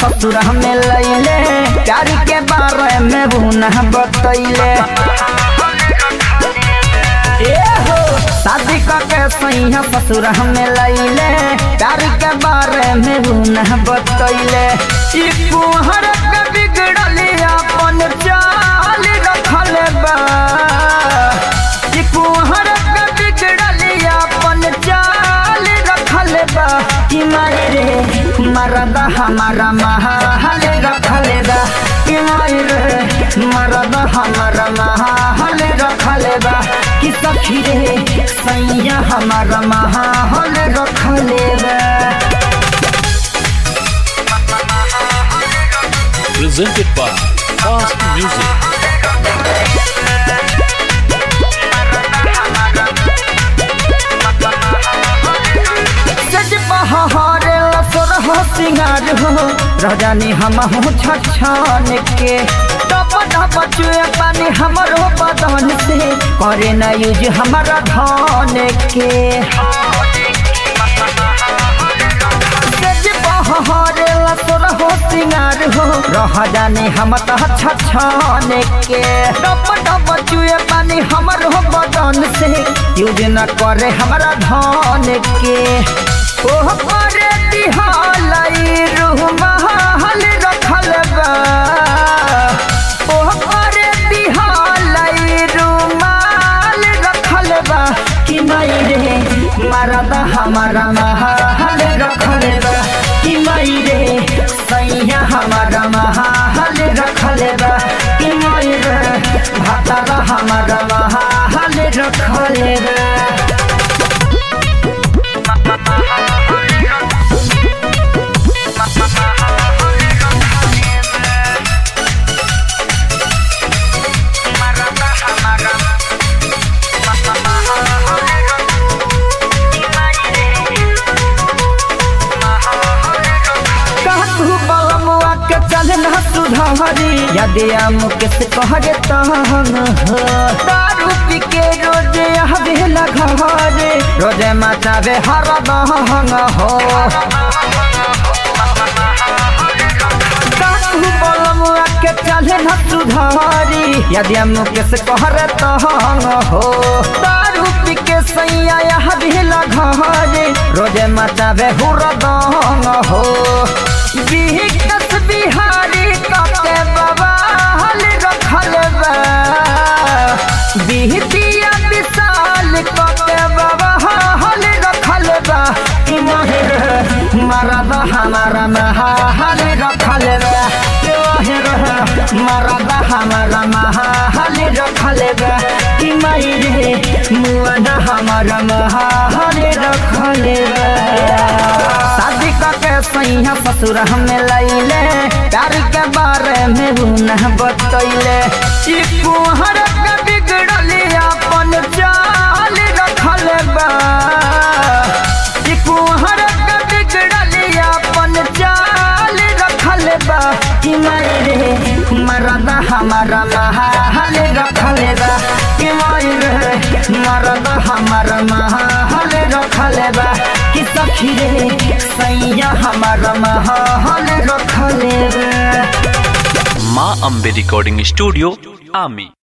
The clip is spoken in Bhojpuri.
ससुर में लैले प्यार के बारे में बुना बतैले ए हो शादी के सैया ससुर में लैले प्यार के बारे में बुना बतैले ई कुहर के बिगड़ली अपन चाल रखल बा ई कुहर के बिगड़ली अपन चाल रखल बा कि माई रे मरद हमारा महाल रखल बा कि माई रे मरद हमारा महाल रखल बा कि सखी रे सैया हमारा महाल रखल बा presented by Fast Music. सज बहारे लसर हो सिंगार हो रजानी हम हो छछन के टप टप चुए पानी हमरो बदन से करे न यूज हमारा धन के सज बहारे लसर हो सिंगार हो रजानी हम तो छछन के टप टप चुए पानी हमरो बदन से यूज न करे हमारा धन के ओह करे दिहालाई रूह महल रखल बा ओह करे दिहालाई रूह महल रखल बा कि माई रे मरद हमारा महल रखल बा कि माई रे सैया हमारा महल रखल बा कि माई रे भातारा हमारा महल रखल बा कहतु बलमुआ के चले न सुधारी यदि मुकेश कहरे तहन हो दारू पी के रोज हवे घरे रोज मचावे हर दहन हो कहतु बलमुआ के चले न सुधारी यदि मुकेश कहरे तहन हो दारू पी के सैया हवे घरे रोज मचावे हुर दहन हो बिहकस बिहारी कके बाबा हल रखल बा बिहतिया विशाल कके बाबा हल रखल बा कि माहिर मरद हमारा महाल रखल बा कि माहिर मरद हमारा महाल रखल बा कि माहिर मुअन हमारा महाल रखल बा शादी के सैया ससुर हमें लैले प्यार के बारे में बुना बतैले ई कुहर के बिगड़ली अपन चाल रखल बा ई कुहर के बिगड़ली अपन चाल रखल बा कि माई रे मरद हमारा महाल रखल बा कि माई रे मरद हमारा महाल रखल बा कि सखी रे सैया हमारा महाल रखल बा Ma Ambe Recording Studio, Ami.